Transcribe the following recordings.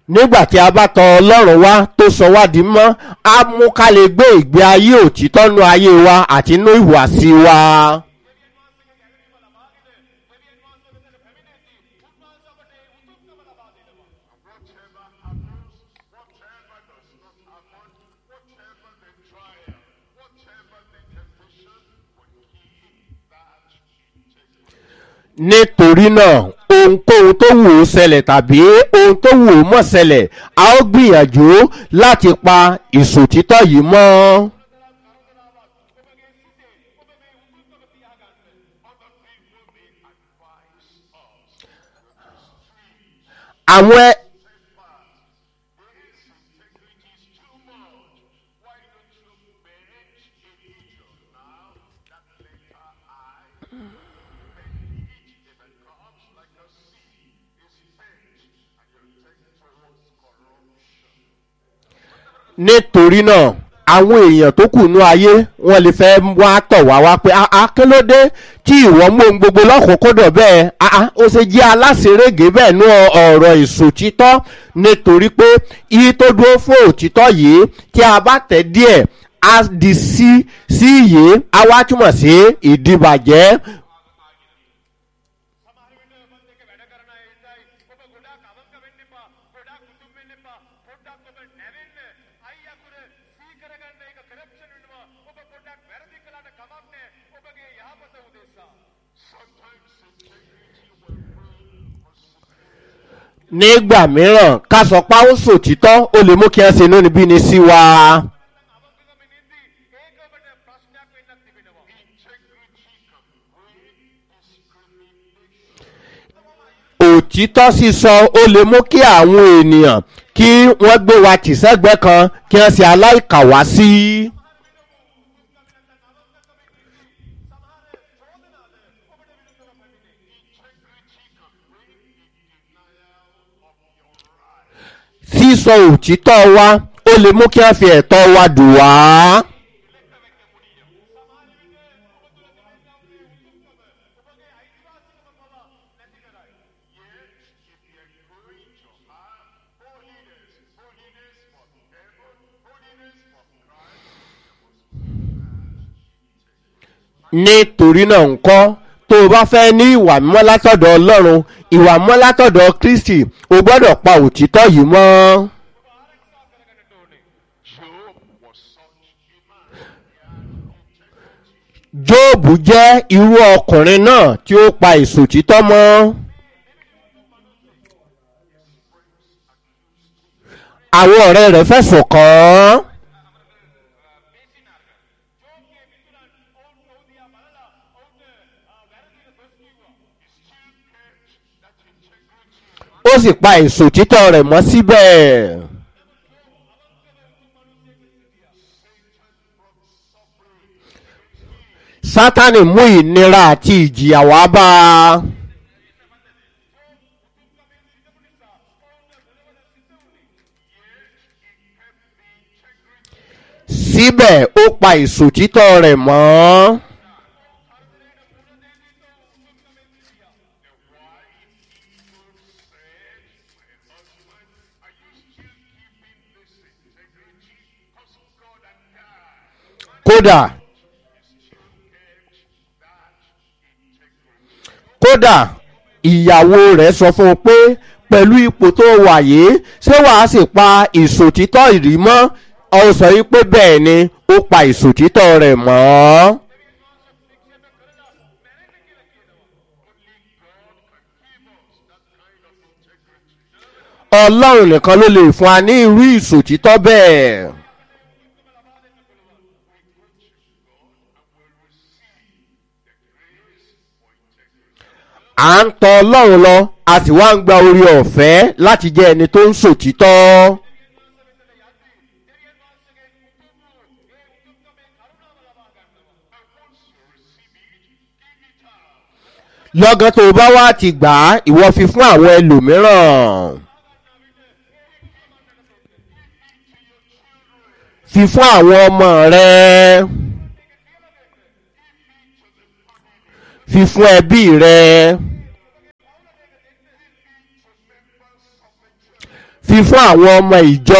nígbà tí a bá tọ ọlọ́run wá tó sọ wá di mọ́ á mú ká lè gbé ìgbé ayé òtítọ́ nú ayé wa àti nú ìhùwàsí wa. Whatever happens, whatever does not happen, whatever the trial, whatever the temptation, will keep that integrity. nítorí náà ohunkóhun tó wù ú ṣẹlẹ̀ tàbí ohun tó wù ú mọ̀ ṣẹlẹ̀ a ó gbìyànjú láti pa ìṣòtítọ́ yìí mọ́. àwọn ẹ- This integrity is too much. Why don't you bend a little now? That letter I, bend it if it comes like a sea, is bent, and you take towards corruption. nítorí náà àwọn èèyàn tó kù nú ayé wọn lè fẹ́ wá tọ̀ wá wá pé àá kí ló dé tí ìwọ mú ohun gbogbo lọ́kùnkúndọ̀ bẹ́ẹ̀ àá ó ṣe jẹ́ aláṣẹrẹ́gẹ́ bẹ́ẹ̀ nú ọ̀rọ̀ ìṣòtítọ́ nítorí pé iye tó dúró fún òtítọ́ yìí tí a bá tẹ̀ díẹ̀ á di sí sí yìí á wá túmọ̀ sí ìdìbàjẹ́ සමහර වෙලාවට මම දෙක වැඩ කරන අය ඉඳයි ඔබ ගොඩාක් අවංක වෙන්න එපා ගොඩාක් උතුම් වෙන්න එපා පොඩ්ඩක් ඔබ නැවෙන්න අයි අකුර සී කරගන්න එක කරප්ෂන් වෙනවා ඔබ පොඩ්ඩක් වැරදි කළාට කමක් නැහැ ඔබගේ යහපත උදෙසා Sometimes integrity will bring possibility. nígbà mìíràn ká sọ pé ó sòtítọ́ ó lè mú kí wọ́n ṣe inú níbí ni sí wa. අවංකකම නින්දී ඒක ඔබට ප්‍රශ්නයක් වෙන්නත් තිබෙනවා Integrity can bring discrimination. òtítọ́ sísọ ó lè mú kí àwọn ènìyàn kí wọ́n gbé wa tì sẹ́gbẹ́ kan kí wọ́n ṣe aláìkàwá sí. Integrity can bring the denial of your right. sísọ òtítọ́ wa ó lè mú kí wọ́n fi ẹ̀tọ́ wa dùn wá. Yet, if you're going to have holiness, holiness from heaven, holiness from Christ, you must nítorí náà ńkọ́ tó o bá fẹ́ ní ìwà mímọ́ látọ̀dọ̀ ọlọ́run ìwà mímọ́ látọ̀dọ̀ kristi o gbọ́dọ̀ pa òtítọ́ yìí mọ́. Job was such a man. He had integrity. jóòbù jẹ́ irú ọkùnrin náà tí ó pa ìsòtítọ́ mọ́. àwọn ọ̀rẹ́ rẹ̀ fẹ̀sùn kàn án. ó sì pa ìsòtítọ́ rẹ̀ mọ́ síbẹ̀. sátani mú ìnira àti ìjìyà wá bá a. síbẹ̀ ó pa ìsòtítọ́ rẹ̀ mọ́. Are you still keeping this integrity? Because God had died. kódà kódà ìyàwó rẹ̀ sọ fún un pé pẹ̀lú ipò tó wà yìí ṣé wàá sì pa ìsòtítọ́ ìrímọ́ ọ sọ yìí pé bẹ́ẹ̀ ni ó pa ìsòtítọ́ rẹ̀ mọ́. ọlọ́run nìkan ló lè fún wa ní irú ìsòtítọ́ bẹ́ẹ̀. à ń tọ ọlọ́run lọ a sì wá ń gba orí ọ̀fẹ́ láti jẹ́ ẹni tó ń sòtítọ́. lọ́gán tó o bá wá ti gbà á ìwọ fi fún àwọn ẹlòmíràn. fi fún àwọn ọmọ rẹ. fi fún ẹbí rẹ. fi fún àwọn ọmọ ìjọ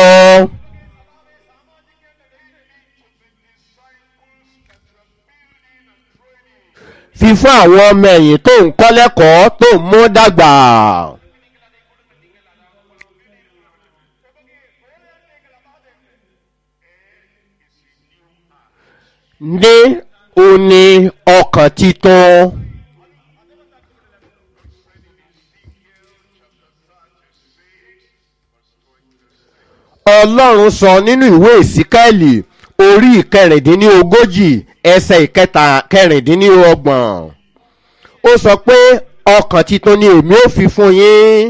fi fún àwọn ọmọ ẹ̀yìn tó ń kọ́ lẹ́kọ̀ọ́ tó ń mú dàgbà. ní òní ọkàn titun. ọlọ́run sọ nínú ìwé ìsíkẹ́ẹ̀lì orí ìkẹrìndínlógójì ẹsẹ̀ ìkẹta kẹrìndínlọ́gbọ̀n ó sọ pé ọkàn titun ni èmi ò fi fún yín.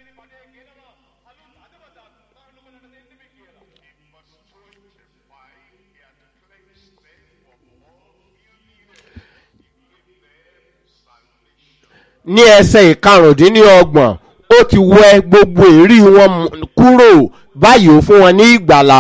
ní ẹsẹ̀ ìkarùndínlọ́gbọ̀n ó ti wẹ gbogbo èrí wọn mú- kúrò báyìí ó fún wọn ní ìgbàlà.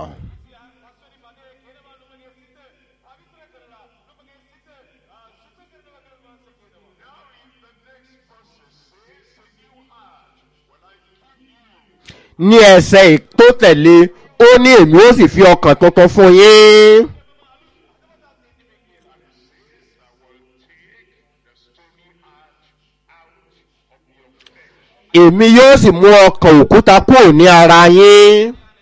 ní ẹsẹ̀ tó tẹ̀lé ó ní èmi ó sì fi ọkàn tuntun fún yín. èmi yóò sì mú ọkàn òkúta kúrò ní ara yín.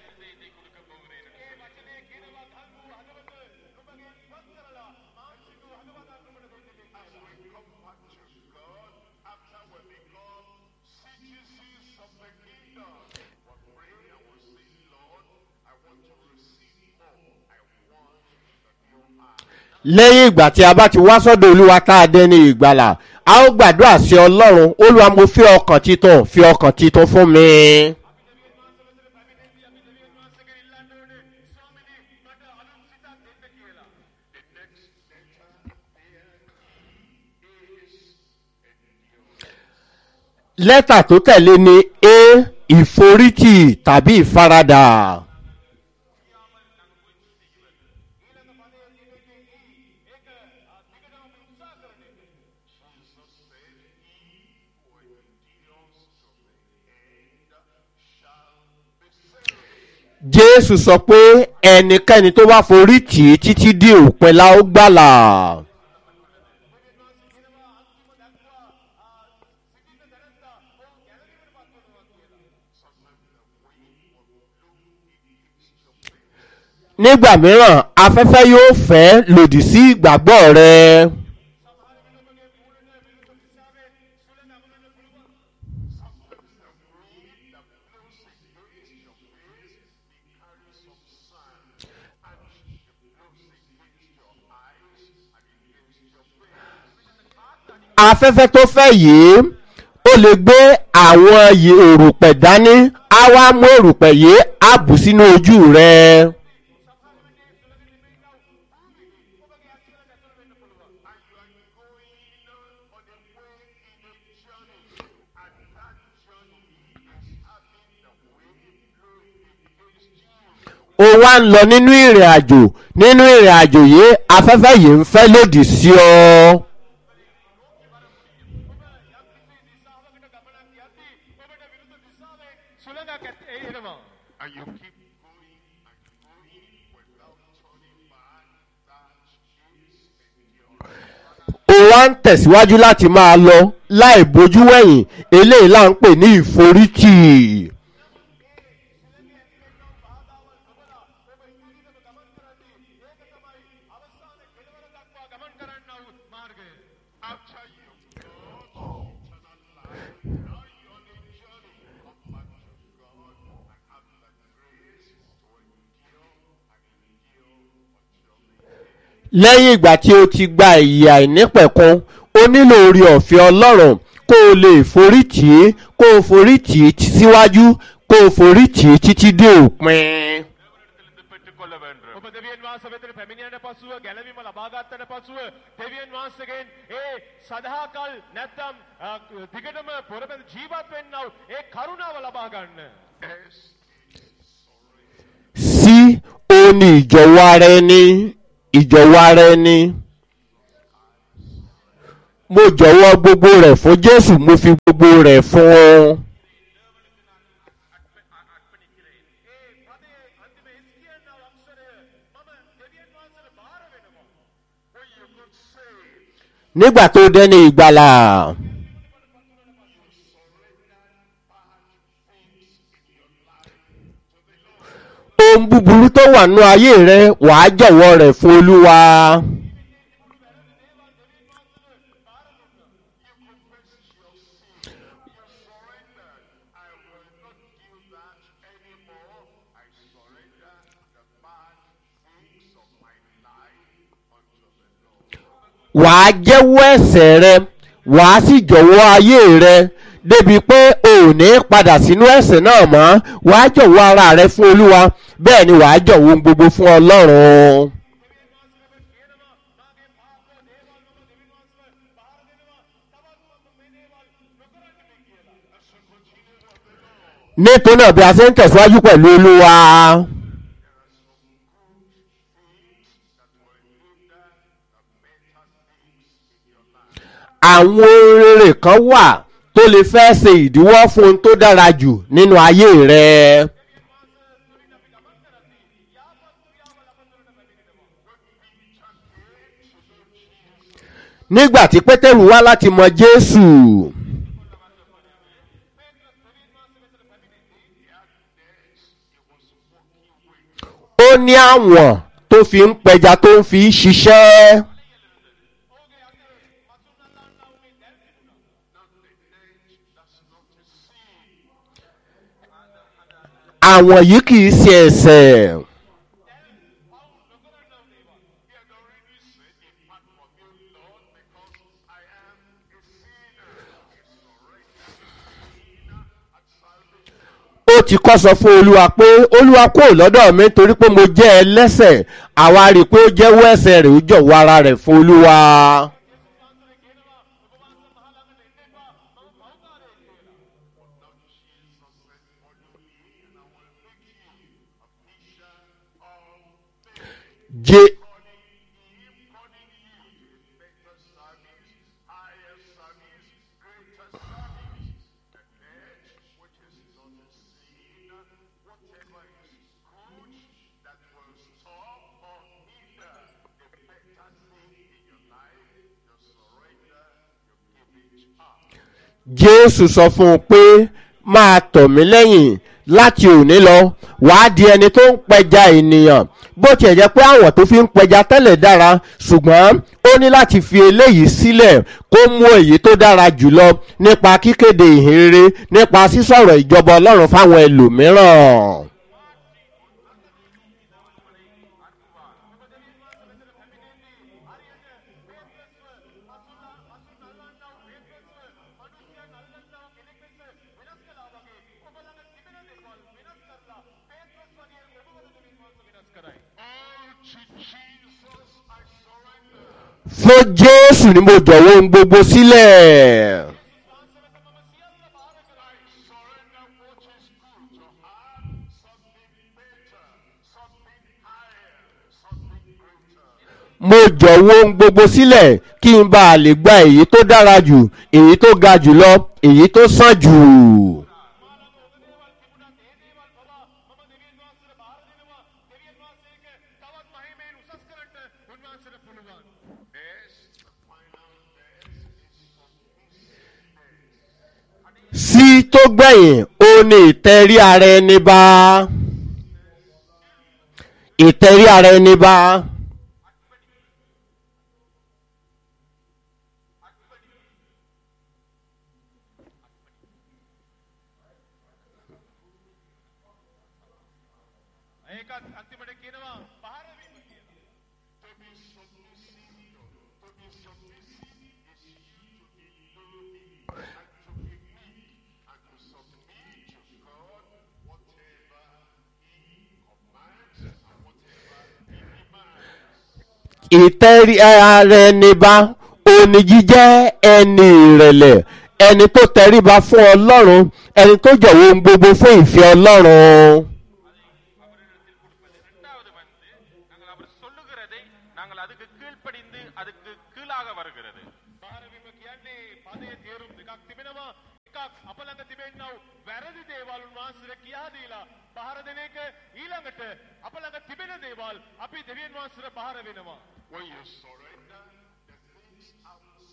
lẹ́yìn ìgbà tí a bá ti wá sọ́dọ̀ olúwa tá a dé ní ìgbàlà a ó gbàdúrà sí ọlọ́run olúwa mo fi ọkàn titun fi ọkàn titun fún mi. lẹ́tà tó tẹ̀lé ni a ìforítì tàbí ìfaradà. jésù sọ pé ẹnikẹ́ni tó bá forí tì í títí dé òpin la ó gbàlà. nígbà mìíràn afẹ́fẹ́ yóò fẹ́ lòdì sí ìgbàgbọ́ rẹ. afẹ́fẹ́ tó fẹ́ yìí ó lè gbé àwọn yì- òrùpẹ̀ dání á wá mú òrùpẹ̀ yìí á bù sínú ojú rẹ. ó wá ń lọ nínú ìrìn àjò nínú ìrìn àjò yìí afẹ́fẹ́ yìí ń fẹ́ lòdì sí ọ. And you keep going and going without turning back. That is endurance. ó wá ń tẹ̀síwájú láti máa lọ láì bójú wẹ̀yìn eléyìí là ń pè ní ìforítì. After you got eternal life, now you're on a journey. Come back to God and have the grace to endure and endure until the end. lẹ́yìn ìgbà tí o ti gba ìyè àìnípẹ̀kun o nílò orí ọ̀fẹ́ ọlọ́run kó o lè forí tì í kó o forí tì í tí- síwájú kó o forí tì í títí dé òpin. පෙට්ටකොල්ල වෙන්ඩ ඔබ දෙවියන් වහන්ස වෙතට පැමිණියන පසුව ගැලවීම ලබාගත්තට පසුව දෙවියන් වහන්සගෙන් ඒ සදහාකල් නැත්තම් අ, දිගටම පොරබැඳ ජීවත් වෙන්නව ඒ කරුණාව ලබාගන්න. sí o ní ìjọ̀wọ́ ara ẹni ìjọ̀wọ́ ara ẹni. mo jọ̀wọ́ gbogbo rẹ̀ fún jésù mo fi gbogbo rẹ̀ fún ọ. nígbà tó dẹ́ni ìgbàlà ohun búburú tó wà nínú ayé rẹ wàá jọ̀wọ́ rẹ̀ fún olúwa. I will not do that anymore. I surrender the bad things of my life unto the Lord. wàá jẹ́wọ́ ẹ̀sẹ̀ rẹ wàá sì jọ̀wọ́ ayé rẹ débi pé o ò ní padà sínú ẹ̀sẹ̀ náà mọ́ wàá jọ̀wọ́ ara rẹ fún olúwa bẹ́ẹ̀ ni wàá jọ̀wọ́ ohun gbogbo fún ọlọ́run. nítorí náà bí a ṣe ń tẹ̀síwájú pẹ̀lú olúwa àwọn rere kan wà tó lè fẹ́ ṣe ìdíwọ́ fún ohun tó dára jù nínú ayé rẹ. nígbà tí pétérù wá láti mọ jésù ó ní àwọn tó fi ń pẹja tó ń fi ṣiṣẹ́. àwọn yìí kì í ṣe ẹ̀sẹ̀. He had already said, Depart from me, Lord, because I am a sinner. He surrendered sinner at salvation. ó ti kọ́ sọ fún olúwa pé olúwa kò lọ́dọ̀ mi torí pé mo jẹ́ ẹlẹ́sẹ̀ àwa rí i pé ó jẹ́wọ́ ẹ̀sẹ̀ rẹ̀ ó jọ̀wọ́ ara rẹ̀ fún olúwa. Now Jesus said, Follow me, and I will make you a fisher of men. Je- calling him, calling you to a better service, higher service, greater service. The dead, which is not a sin, whatever is good that will stop or hinder the better thing in your life, you surrender, you give it up. jésù sọ fún un pé máa tọ̀ mí lẹ́yìn láti òní lọ wàá di ẹni tó ń pẹja ènìyàn bó tiẹ̀ jẹ́ pé àwọn tó fi ń pẹja tẹ́lẹ̀ dára ṣùgbọ́n ó ní láti fi eléyìí sílẹ̀ kó mú èyí tó dára jùlọ nípa kíkéde ìhìnrere nípa sísọ̀rọ̀ ìjọba ọlọ́run fáwọn ẹlòmíràn. All to Jesus I surrender. fún jésù ni mo jọ̀wọ́ ohun gbogbo sílẹ̀. I surrender what is good to have something better, something higher, something greater. mo jọ̀wọ́ ohun gbogbo sílẹ̀ kí n bá a lè gba èyí tó dára jù èyí tó ga jù lọ èyí tó sàn jù. sí tó gbẹ̀yìn ó ní ìtẹ̀rí ara ẹni bá ìtẹ̀rí ara ẹni bá. ඒක අන්තිමට කියනවා පහරවීම කියලා. To be submissive, to be submissive is you to be lowly and to be meek and to submit to God whatever He commands and whatever He demands. ìtẹ́rí ara ẹni bá òní jíjẹ́ ẹni ìrẹ̀lẹ̀ ẹni tó tẹríba fún ọlọ́run ẹni tó jọ̀wọ́ ohun gbogbo fún ìfẹ́ ọlọ́run. இரண்டாவது வந்து நாங்கள் அவர் சொல்லுகிறதை நாங்கள் அதுக்கு கீழ்ப்படிந்து அதுக்கு கீழாக வருகிறது පහරවීම කියන්නේ පදයේ තේරුම් දෙකක් තිබෙනවා. එකක් අප ළඟ තිබෙන්නව වැරදි දේවල් උන්වහන්සේට කියා දීලා පහර දෙන එක ඊළඟට අප ළඟ තිබෙන දේවල් අපි දෙවියන් වහන්සේට පහර වෙනවා. When you surrender the things outside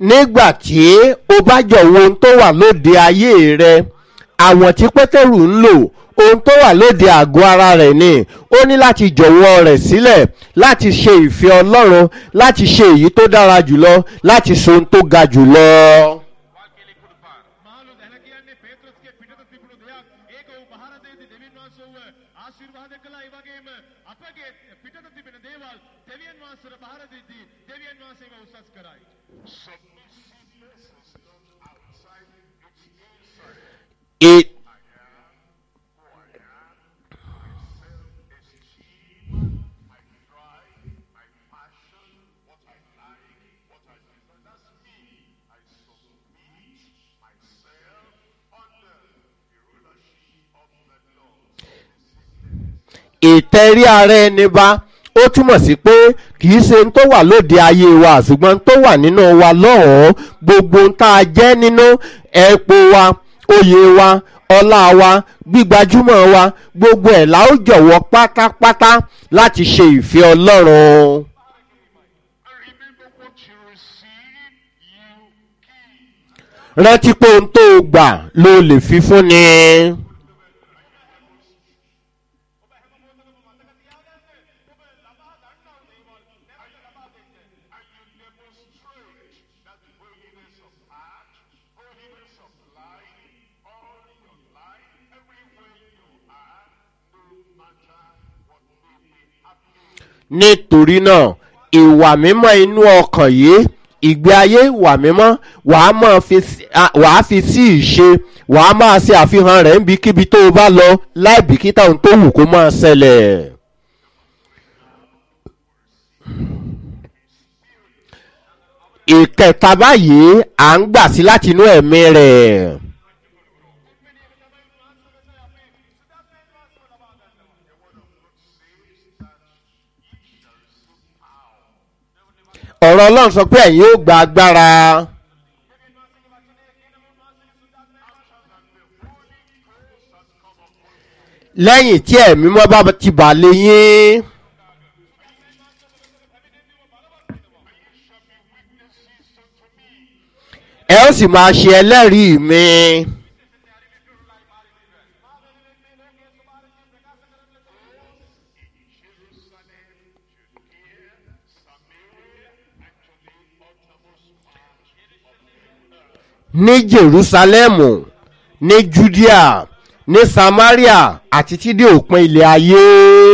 nígbà tí o bá jọ̀wọ́ ohun tó wà lóde ayé rẹ àwọn tí pétérù ń lò ohun tó wà lóde àgọ́ ara rẹ̀ ni ó ní láti jọ̀wọ́ rẹ̀ sílẹ̀ láti ṣe ìfẹ́ ọlọ́run láti ṣe èyí tó dára jùlọ láti ṣe ohun tó ga jùlọ. வாழ்க்கையிலே கொடுப்பார் මහලු දැන කියන්නේ පේත්‍රස්ගේ පිටත තිබුණු දෙයක් ඒක ඔහු පහර දෙද්දී දෙවියන් වහන්සේ ඔහුව ආශිර්වාද කළා ඒ වගේම අපගේ පිටත තිබෙන දේවල් දෙවියන් වහන්සේට පහර දෙද්දී දෙවියන් වහන්සේව උසස් කරයි Submissiveness is not outside, it's inside. It, Self-esteem, my drive, my passion, what I like, what I desire. That's me. I submit myself under the rulership of the Lord. ìtẹ̀rí ara ẹni bá ó túmọ̀ sí pé kì í ṣe ohun tó wà lóde ayé wa ṣùgbọ́n ohun tó wà nínú wa lọ́họ̀ọ́ gbogbo ohun tá a jẹ́ nínú ẹ̀pọ̀ wa oyè wa ọlá wa gbígbajúmọ̀ wa gbogbo ẹ̀ la ó jọ̀wọ́ pátápátá láti ṣe ìfẹ́ ọlọ́run. And remember what you receive, you give. rántí pé ohun tó o gbà ló lè fi fún ni. And you demonstrate that holiness of heart, holiness of life, all your life, everywhere you are, no matter what may be happening. nítorí náà ìwà mímọ́ inú ọkàn yìí ìgbé ayé ìwà mímọ́ wàá máa fi sí- à- wàá fi sí ìṣe wàá máa ṣe àfihàn rẹ̀ níbikíbi tó o bá lọ láì bìkítà ohun tó wù kó máa ṣẹlẹ̀. ìkẹta báyìí à ń gbà sí láti inú ẹ̀mí rẹ̀. ọ̀rọ̀ ọlọ́run sọ pé ẹ̀yin yóò gba agbára. lẹ́yìn tí ẹ̀mí mọ́ bá ti bà lé yín. ẹ ó sì máa ṣe ẹlẹ́rìí mi. ní jerusalemu ní judea ní samaria àti tí dé òpin ilẹ̀ ayé.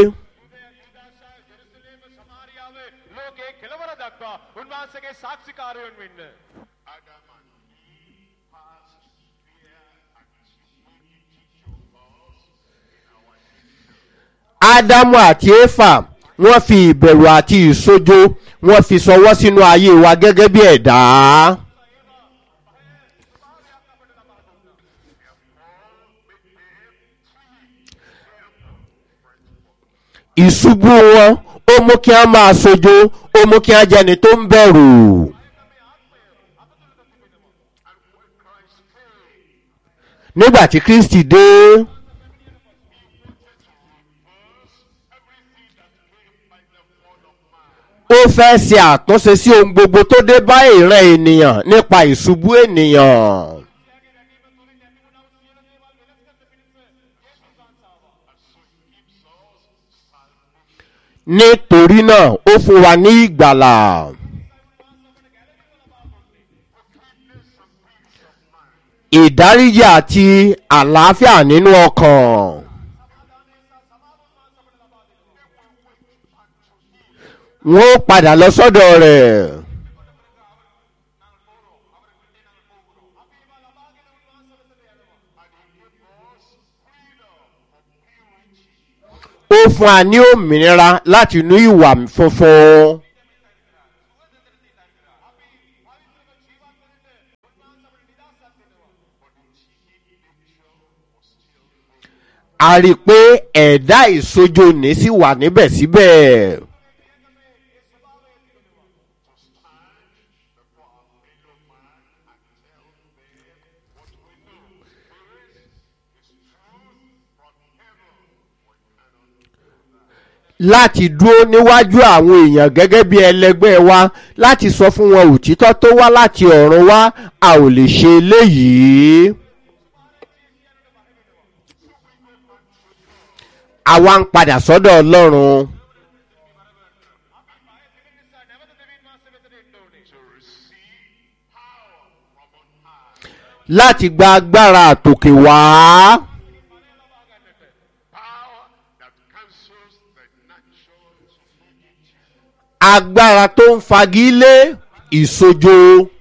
ජෙරුසලේම සමාරියාව ලෝකයේ කෙලවර දක්වා උන්වහන්සේගේ සාක්ෂිකාරයන් වෙන්න Adam and Eve passed fear and timidity to us in our nature. ádámù àti éfà wọ́n fi ìbẹ̀rù àti ìsojo wọ́n fi sọwọ́ sínú ayé wa gẹ́gẹ́ bí ẹ̀dá. ìṣubú wọn ó mú kí wọ́n máa sojo ó mú kí wọ́n jẹni tó ń bẹ̀rù. nígbà tí kristi dé. ó fẹ́ ṣe àtúnṣe sí ohun gbogbo tó dé bá ìran ènìyàn nípa ìṣubú ènìyàn. nítorí náà ó fún wa ní ìgbàlà. ìdáríjì àti àlàáfíà nínú ọkàn. wọ́n ó padà lọ sọ́dọ̀ rẹ̀. ó fún wa ní òmìnira láti inú ìwà funfun. a rí i pé ẹ̀dá ìsojo ní sí wà níbẹ̀ síbẹ̀. láti dúró níwájú àwọn èèyàn gẹ́gẹ́ bí ẹlẹgbẹ́ wa láti sọ fún wọn òtítọ́ tó wá láti ọ̀run wá a ò lè ṣe eléyìí. àwa ń padà sọ́dọ̀ ọlọ́run නැවත දෙවියන් වහන්සේ වෙතට එන්න ඕනේ. to receive power from on high. láti gba agbára àtòkè wá Power that cancels the natural humidity. agbára tó ń fagilé ìsojo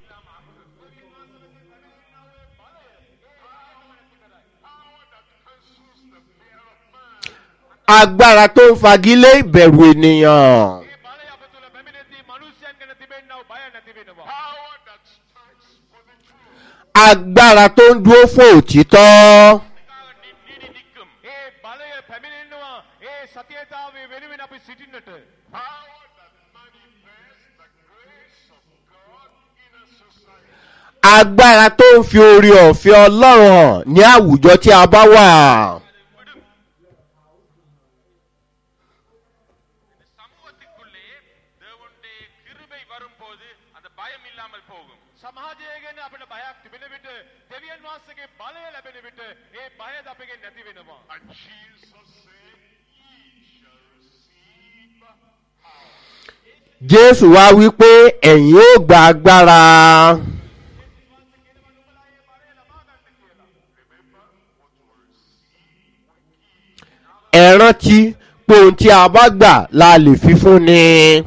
Power that cancels the fear of man. agbára tó ń fagilé ìbẹ̀rù ènìyàn ඒ බලය අප තුළ පැමිණෙද්දී මනුෂ්‍යයන් ගැන තිබෙන්නව බය නැති වෙනවා. Power that stands for the truth. agbára tó ń dúró fún òtítọ́ නිදි දික්කම් ඒ බලය පැමිණෙන්නවා ඒ සතියතාවේ වෙනුවෙන් අපි සිටින්නට. Power that manifests the grace of God in a society. agbára tó ń fi orí ọ̀fẹ́ ọlọ́run hàn ní àwùjọ tí a bá wà சமூகத்துக்குள்ளே தேவனுடைய கிருபை வரும்போது அந்த பயம் இல்லாமல் போகும் සමාජය ගැන අපිට බයක් තිබෙන විට දෙවියන් වහන්සේගේ බලය ලැබෙන විට ඒ බයද අපගෙන් නැති වෙනවා. And Jesus said, Ye shall receive power. jésù wá wí pé ẹ̀yin ó gba agbára ẹ rántí pé ohun tí a bá gbà la lè fi fún ni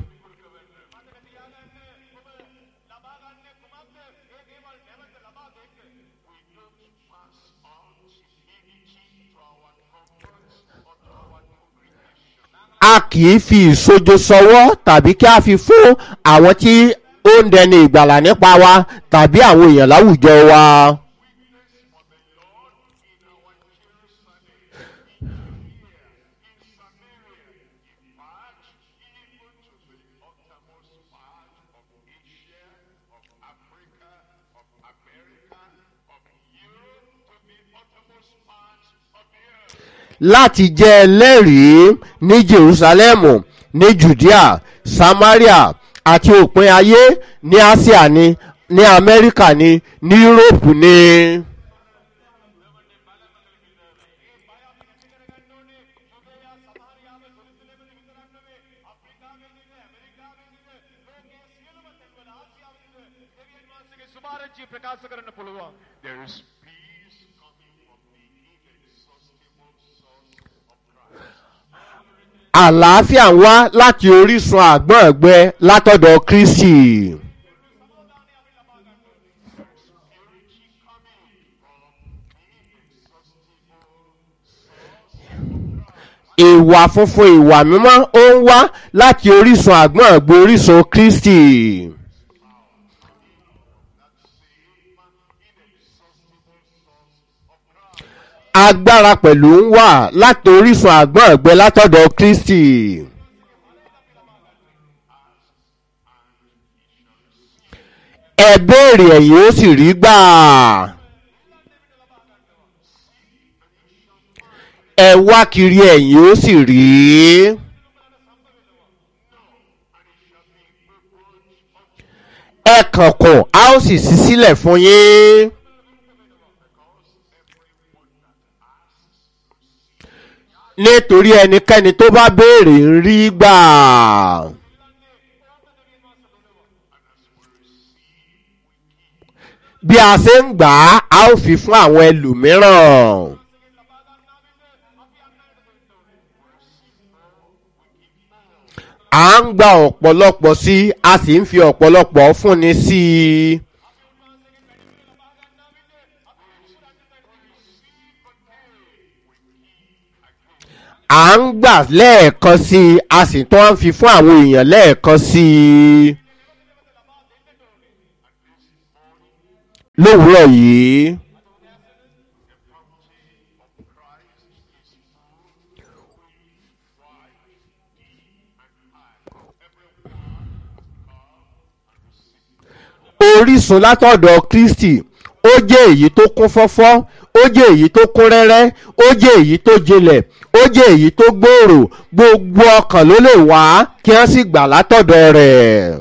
a kì í fi ìsojo sọwọ́ tàbí kí a fi fún àwọn tí ó ń dẹni ìgbàlà nípa wa tàbí àwọn èèyàn láwùjọ wa. láti jẹ́ ẹlẹ́rìí ní jerusalemu ní judea samaria àti òpin ayé ní asia ní ní amẹ́ríkà ní ní yúróòpù ní. සුභාරංචිය ප්‍රකාශ කරන්න පුළුවන්. There is peace coming from the inexhaustible source of Christ. àlàáfíà ń wá láti orísun àgbọ̀n ẹ̀gbẹ́ látọ̀dọ̀ kristi. ìwà funfun ìwà mímọ́ ó ń wá láti orísun àgbọ̀n ẹ̀gbẹ́ orísun kristi. agbára pẹ̀lú ń wà láti orísun àgbọ̀n ẹ̀gbẹ́ látọ̀dọ̀ kristi. ẹ béèrè ẹ̀yìn ó sì rí gbà. ẹ wá kiri ẹ̀yìn ó sì rí. ẹ kànkùn a ó sì ṣí sílẹ̀ fún yín. nítorí ẹnikẹ́ni tó bá béèrè ń rí gbà. bí a ṣe ń gbà á a ó fi fún àwọn ẹlòmíràn. à ń gba ọ̀pọ̀lọpọ̀ sí i a sì ń fi ọ̀pọ̀lọpọ̀ fúnni sí i. à ń gbà lẹ́ẹ̀kan sí i a sì tún ń fi fún àwọn èèyàn lẹ́ẹ̀kan sí i. lówùúrọ̀ yìí. orísun látọ̀dọ̀ kristi ó jẹ́ èyí tó kún fọ́fọ́ ó jẹ́ èyí tó kún rẹ́rẹ́ ó jẹ́ èyí tó jinlẹ̀ ó jẹ́ èyí tó gbòòrò gbogbo ọkàn ló lè wá kí wọ́n sì gbà látọ̀dọ̀ rẹ̀.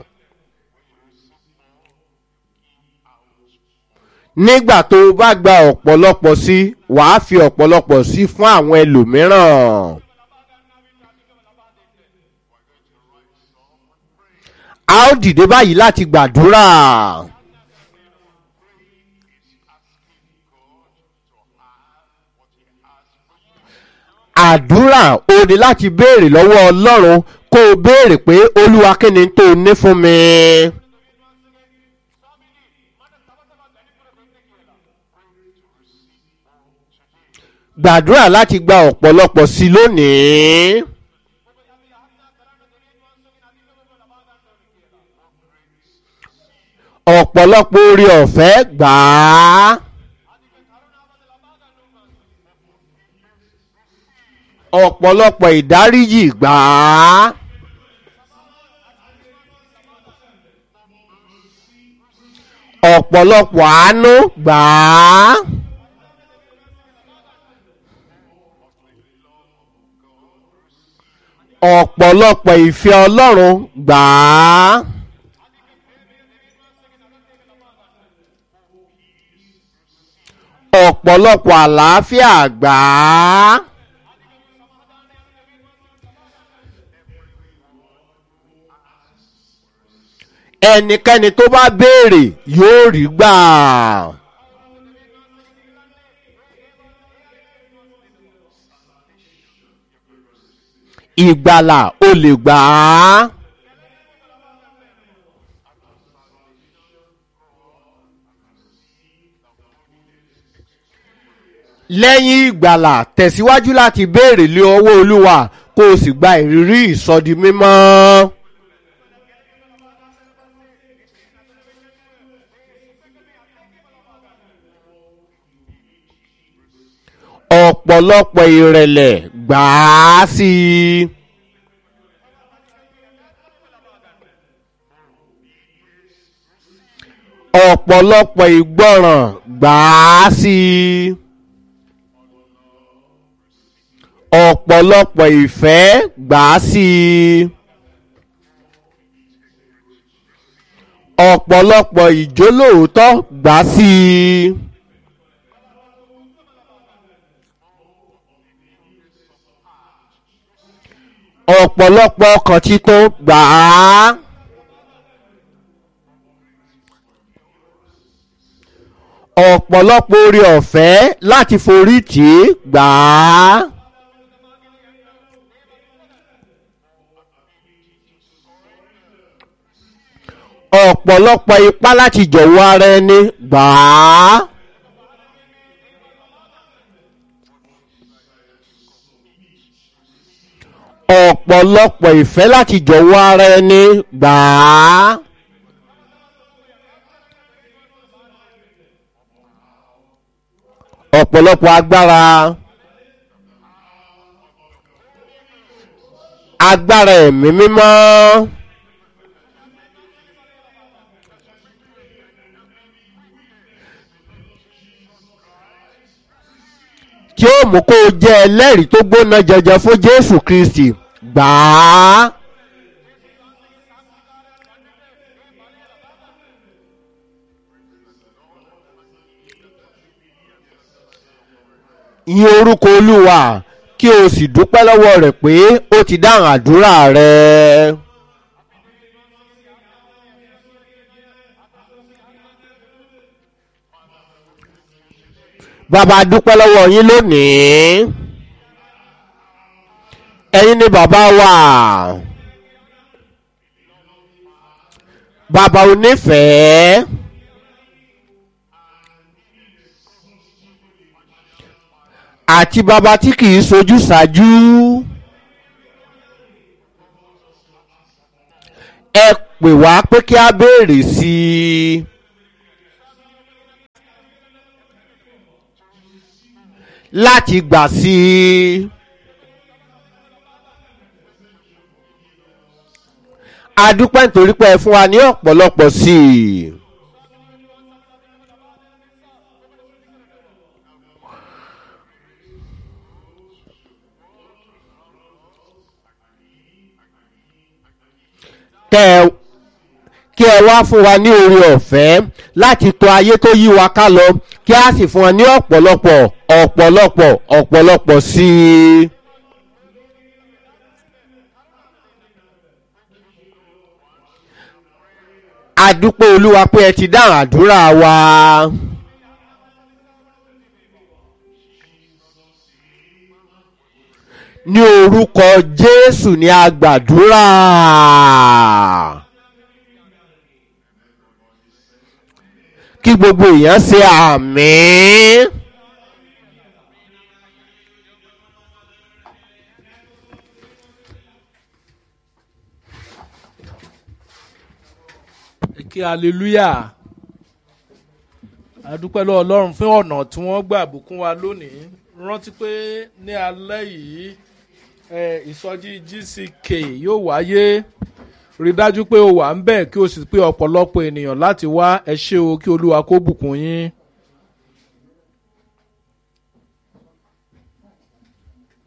nígbà tó o bá gba ọ̀pọ̀lọpọ̀ sí wàá fi ọ̀pọ̀lọpọ̀ sí fún àwọn ẹlòmíràn. a ó dìde báyìí láti gbàdúrà. àdúrà o ní láti béèrè lọ́wọ́ ọlọ́run kó o béèrè pé olúwa kí ni tó o ní fún mi. gbàdúrà láti gba ọ̀pọ̀lọpọ̀ sí i lónìí. ọ̀pọ̀lọpọ̀ orí ọ̀fẹ́ gbà á. ọ̀pọ̀lọpọ̀ ìdáríjì gbà á. ọ̀pọ̀lọpọ̀ àánú gbà á. ọ̀pọ̀lọpọ̀ ìfẹ́ ọlọ́run gbà á. ọ̀pọ̀lọpọ̀ àlàáfíà gbà á. ẹnikẹ́ni tó bá béèrè yóò rí gbà. ìgbàlà o lè gbà á. lẹ́yìn ìgbàlà tẹ̀síwájú láti béèrè lé ọwọ́ olúwa kó o sì gba ìrírí ìsọdi mímọ́. ọ̀pọ̀lọpọ̀ ìrẹ̀lẹ̀ gbà á sí i. ọ̀pọ̀lọpọ̀ ìgbọràn gbà á sí i. ọ̀pọ̀lọpọ̀ ìfẹ́ gbà á sí i. ọ̀pọ̀lọpọ̀ ìjólóòótọ́ gbà á sí i. ọ̀pọ̀lọpọ̀ ọkàn títún gbà á. ọ̀pọ̀lọpọ̀ orí ọ̀fẹ́ láti forí tì í gbà á. ọ̀pọ̀lọpọ̀ ipá láti jọ̀wọ́ ara ẹni gbà á. ọ̀pọ̀lọpọ̀ ìfẹ́ láti jọ̀wọ́ ara ẹni gbà á. ọ̀pọ̀lọpọ̀ agbára agbára ẹ̀mí mímọ́ tí ó mú kó o jẹ́ ẹlẹ́rìí tó gbóná jẹjẹ fún jésù kristi gbà á. yin orúkọ olúwa kí o sì dúpẹ́ lọ́wọ́ rẹ̀ pé ó ti dáhùn àdúrà rẹ. bàbá dúpẹ́ lọ́wọ́ yín lónìí ẹ̀yin ni bàbá wa bàbá onífẹ̀ẹ́. àti bàbá tí kì í sojú ṣáájú. ẹ pè wá pé kí a béèrè sí i. láti gbà sí i. a dúpẹ́ nítorí pé ẹ fún wa ní ọ̀pọ̀lọpọ̀ sí i. kẹ́ ẹ kí ẹ wá fún wa ní oore ọ̀fẹ́ láti tọ ayé tó yí wa ká lọ kí a sì fún wa ní ọ̀pọ̀lọpọ̀ ọ̀pọ̀lọpọ̀ ọ̀pọ̀lọpọ̀ sí i. adúpẹ́ olúwa pé ẹ ti dáhùn àdúrà wa. ní orúkọ jésù ní agbàdúrà. kí gbogbo èèyàn ṣe àmì. kí hallelujah adúpẹ́ lọ́wọ́ ọlọ́run fún ọ̀nà tí wọ́n gbà bùkún wa lónìí rántí pé ní alẹ́ yìí ẹ, ìsọjí gck yóò wáyé rí dájú pé o wà ń bẹ̀ kí o sì pé ọ̀pọ̀lọpọ̀ ènìyàn láti wá ẹ ṣé o kí olúwa kó bùkún yín.